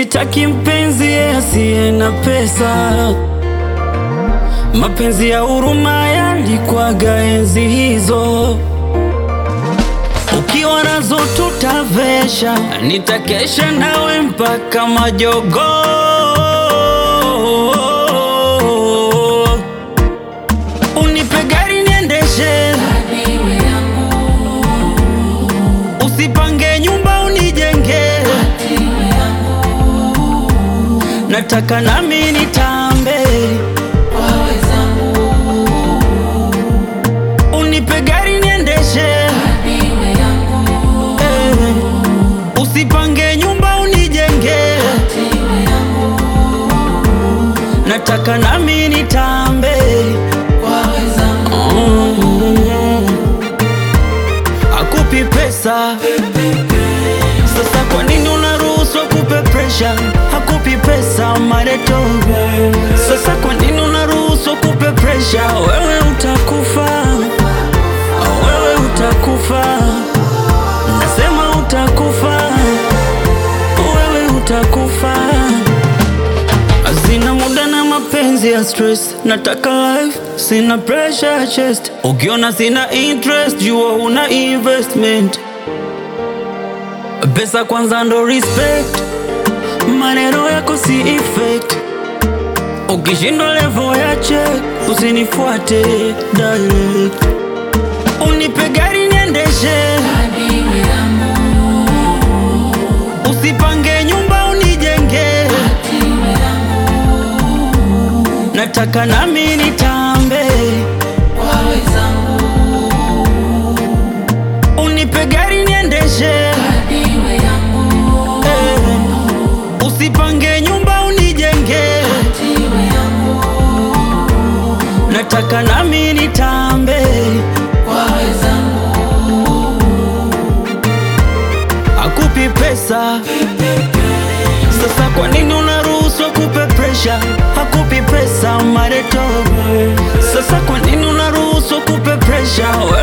sitaki mpenzi asiye na pesa. Mapenzi ya huruma yalikwaga enzi hizo, ukiwa nazo tutavesha, nitakesha nawe mpaka majogoo. Unipe gari niendeshe, usipange nyumba unijenge, nataka nami nitambe. Unipe gari niendeshe, eh, usipange nyumba unijenge, nataka nami nitambe. Mm. Akupi pesa sasa, kwa nini unaruhusu akupe presha? Hakupi pesa mareto, sasa kwa nini unaruhusu akupe presha? Wewe utakufa, wewe utakufa, nasema utakufa, wewe utakufa. Sina muda na mapenzi ya stress, nataka life, sina pressure ya chest. Ukiona sina interest, jua una investment. Pesa kwanza ndo respect, maneno yako si effect. Ukishindwa level ya check, usinifuate direct. Unipe gari niendeshe, usipange nyumba unijenge, nataka nami nitambe. Unipe gari niendeshe, eh, usipange nyumba unijenge, nataka nami nitambe. Akupi pesa sasa, kwa nini unaruhusu akupe presha? Hakupi pesa mareto, sasa kwa nini unaruhusu akupe presha?